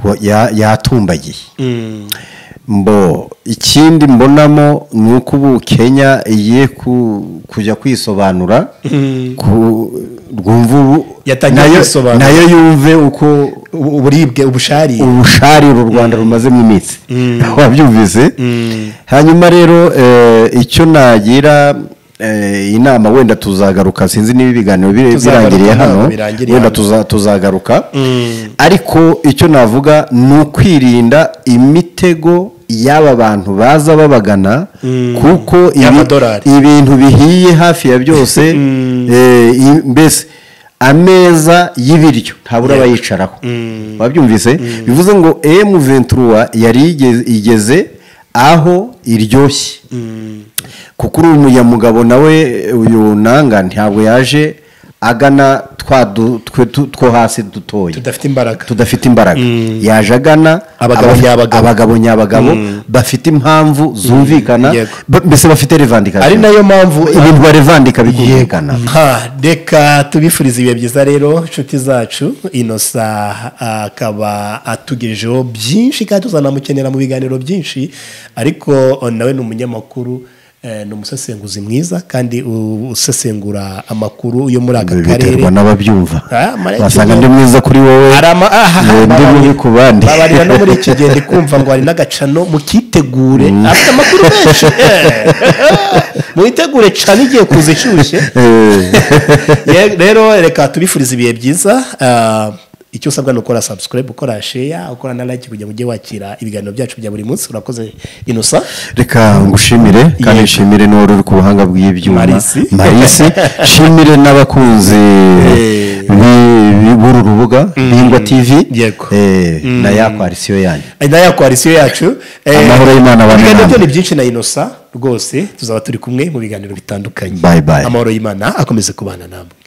wa- ya- yatumbagiye mbo ikindi mbonamo ni uko ubu kenya igiye ku- kujya kwisobanura ku- rwumva ubu Yatangiye nayo- kwisobanura. nayo yumve uko uburibwe ubusharire ubushari uru rwanda rumazemo iminsi wabyumvise hanyuma rero eh, icyo nagira eh, inama wenda tuzagaruka sinzi niba ibiganiro bire- Tuzagaruka birangiriye ntabwo hano birangiriye wenda hano. tuza- tuzagaruka ariko icyo navuga ni ukwirinda imitego y'aba bantu baza babagana kuko ibi- Y'amadolari. ibintu bihiye hafi ya byose eh, i- mbese ameza y'ibiryo ntabura abayicaraho wabyumvise bivuze ngo emu ventura yari igeze- igeze aho iryoshye kuko uriya mugabo nawe uyu nanga ntabwo yaje agana twa du- twe tu- two hasi dutoya tudafite imbaraga tudafite imbaraga yaje agana Abagabo aba- nyabagabo. abagabo nyabagabo bafite impamvu zumvikana Yego. ba- mbese bafite revendication ari nayo mpamvu ibintu barevandika bikumvikana Ha, reka tubifurize ibihe byiza rero inshuti zacu inosa akaba atugejeho byinshi kandi tuzanamukenera mu biganiro byinshi ariko nawe ni umunyamakuru eh, ni umusesenguzi mwiza kandi u- usesengura amakuru yo muri aka karere biterwa n'ababyumva Ah, Mariya basanga Kigali. ndi mwiza kuri wowe Hari ama- aha, aha, ndi babari- mubi ku bandi babarira no muri iki gihe ndi kumva ngo hari n'agacano mukitegure afite amakuru menshi eh. mwitegure cane igihe kuza ishyushye Ye- rero reka tubifurize ibihe byiza ah, icyo usabwa ni ukora subscribe ukora share ukora na like kugira ngo ujye wakira ibiganiro byacu bya buri munsi urakoze inosa reka ngushimire kandi Yego. nshimire n'uwari uri ku buhanga bw'ibyuma Marisi. marisi nshimire n'abakunzi Eh. bi- bi- b'uru rubuga bingwa tv Yego. Eh, na yakwarisiyo yanyu Ari nayo koalisiyo yacu Eh, Amahoro y'Imana abane ibiganiro byo namwe. ni byinshi na inosa rwose tuzaba turi kumwe mu biganiro bitandukanye Bye bye. amahoro y'imana akomeze kubana namwe